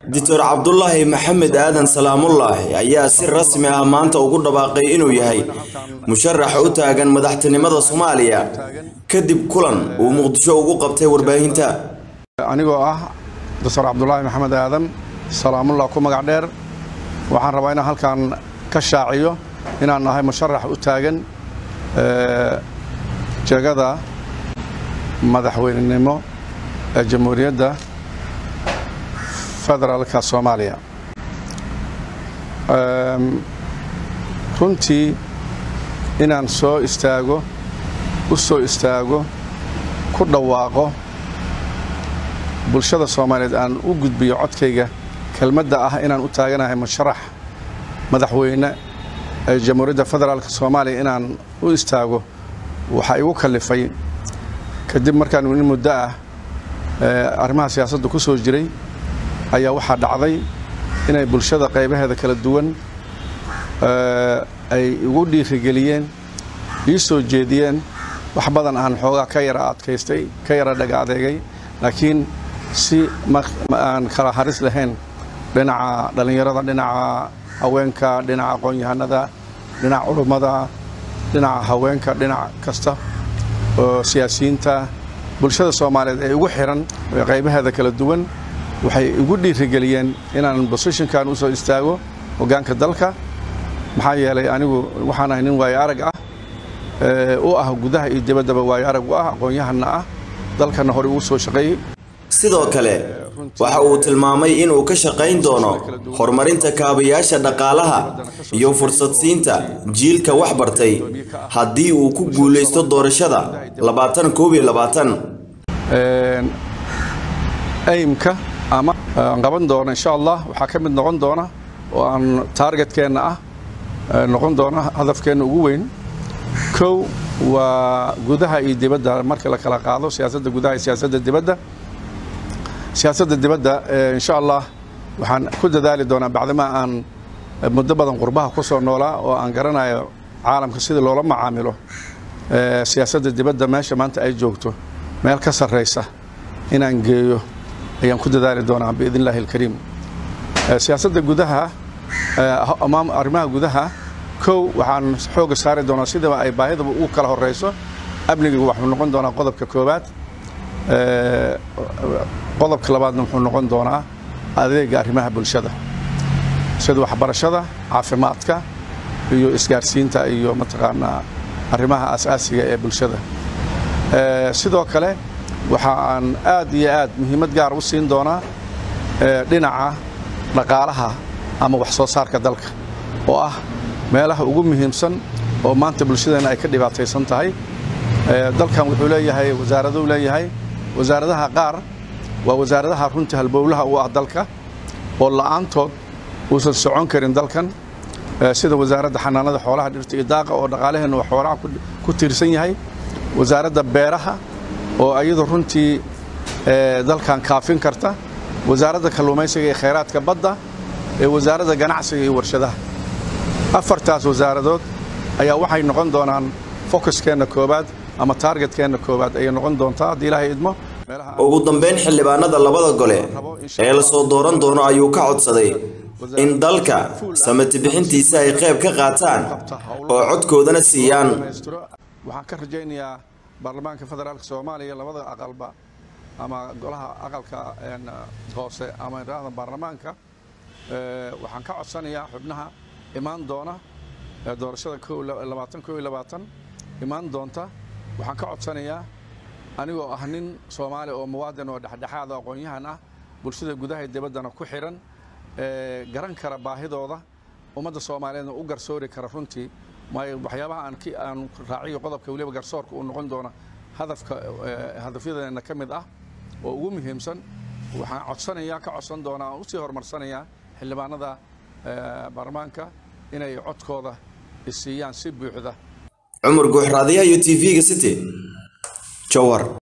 doctor cabdulaahi maxamed aadan salaamullaahi ayaa si rasmi ah maanta ugu dhawaaqay inuu yahay musharax u taagan madaxtinimada soomaaliya kadib kulan uu muqdisho ugu qabtay warbaahinta anigoo ah doctor cabdulaahi maxamed aadan salaamullah ku magac dheer waxaan rabaa inaan halkan ka shaaciyo inaan nahay musharax u taagan jegada madaxweynenimo ee jamhuuriyadda federaalka soomaaliya runtii inaan soo istaago u soo istaago ku dhawaaqo bulshada soomaaliyeed aan u gudbiyo codkayga kelmadda ah inaan u taaganahay musharax madaxweyne ee jamhuuriyadda federaalka soomaaliya inaan u istaago waxaa igu kallifay kadib markaan in muddo ah arrimaha siyaasadda ku soo jiray ayaa waxaa dhacday inay bulshada qaybaheeda kala duwan ay igu dhiirigeliyeen ii soo jeediyeen wax badan aan xoogaa ka yara adkaystay ka yara dhaga adeegay laakiin si aan kala haris lahayn dhinaca dhallinyarada dhinaca haweenka dhinaca aqoon-yahanada dhinaca culummada dhinaca haweenka dhinac kasta oo siyaasiyiinta bulshada soomaaliyeed ee igu xiran qaybaheeda kala duwan waxay igu dhiirigeliyeen inaan bosishinkan u soo istaago hoggaanka dalka maxaa yeelay anigu waxaan ahay nin waayo arag ah u ah gudaha iyo dibaddaba waayo arag u ah aqoon-yahanna ah dalkana hore ugu soo shaqeeyey sidoo kale waxa uu tilmaamay inuu ka shaqayn doono horumarinta kaabayaasha dhaqaalaha iyo fursadsiinta jiilka wax bartay haddii uu ku guulaysto doorashada labaatan koob iyo labaatan aimka ama aan qaban doono insha allah waxaa ka mid noqon doona oo aan taargetkeenna ah noqon doona hadafkeenna ugu weyn kow waa gudaha iyo dibadda marka la kala qaado siyaasadda gudaha iyo siyaasadda dibadda siyaasadda dibadda insha allah waxaan ku dadaali doonaa bacdama aan muddo badan qurbaha ku soo noolaa oo aan garanayo caalamka sida loola macaamilo siyaasadda dibadda meesha maanta ay joogto meel ka sarraysa inaan geeyo ayaan ku dadaali doonaa biidn illaahi alkariim siyaasadda gudaha arrimaha gudaha kow waxaan xoogga saari doonaa sidaba ay baahidaba ugu kala horrayso amniga waxuu noqon doonaa qodobka koowaad qodobka labaadna wuxuu noqon doonaa adeega arrimaha bulshada sida waxbarashada caafimaadka iyo isgaarsiinta iyo mataqaanaa arrimaha asaasiga ee bulshada sidoo kale waxa aan aad iyo aad muhiimad gaar u siin doonaa dhinaca dhaqaalaha ama wax soo saarka dalka oo ah meelaha ugu muhiimsan oo maanta bulshadeenna ay ka dhibaataysan tahay dalkan wuxuu leeyahay wasaaraduu leeyahay wasaaradaha qaar waa wasaaradaha runtii halbowlaha u ah dalka oo la'aantood uusan socon karin dalkan sida wasaaradda xanaanada xoolaha dhirta iyo daaqa oo dhaqaalaheenna waa xoolaha ku tiirsan yahay wasaaradda beeraha oo iyadu runtii dalkan kaafin karta wasaaradda kalluumaysiga iyo khayraadka badda ee wasaaradda ganacsiga iyo warshadaha afartaas wasaaradood ayaa waxay noqon doonaan focuskeenna koowaad ama taargetkeenna koowaad ayay noqon doontaa haddii ilaahay idmo ugu dambayn xildhibaanada labada gole ee la soo dooran doono ayuu ka codsaday in dalka samati bixintiisa ay qayb ka qaataan oo codkoodana siiyaan waxaan ka rajaynayaa baarlamaanka federaalka soomaaliya labada aqalba ama golaha aqalka hoose ama idhaahda baarlamaanka waxaan ka codsanayaa xubnaha imaan doona doorashada labaatan koo iyo labaatan imaan doonta waxaan ka codsanayaa anigoo ah nin soomaali oo muwaadin oo dhexdhexaada aqoon-yahan ah bulshada gudaha dibaddana ku xiran garan kara baahidooda ummadda soomaaliyeedna u garsoori kara runtii maayo waxyaabaha aan aan raaciyo qodobka weliba garsoorka uu noqon doona hadafka hadafyadeena ka mid ah oo ugu muhiimsan waxaan codsanayaa ka codsan doonaa aan usii horumarsanayaa xildhibaanada baarlamaanka inay codkooda isiiyaan si buuxda cumar guuxraadiyaha iyo t v-ga city jowhar